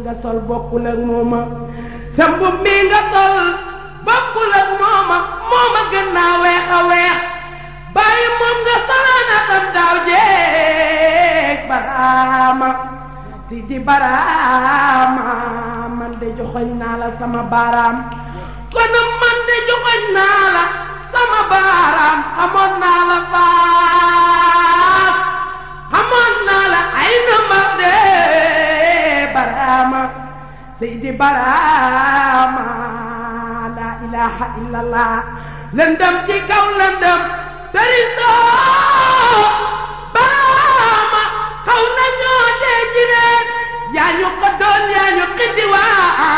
nga sol bokkul ak mooma sa mbub mi nga sol bokkul ak mooma mooma gën naa weex a weex bàyyi moom nga solaana tam daaw jeeg baraama si di baraama man de joxoñ naa la sama baaraam kon man de joxoñ naa la sama baaraam xamoon naa la faas xamoon naa la ay nambar de baraama seydi baraama la ilaha illallah lëndëm ci kaw lëndëm tërisoo baraama xaw na ñoo dee ci reen yaa ñu ko doon yaa ñu xiddi waa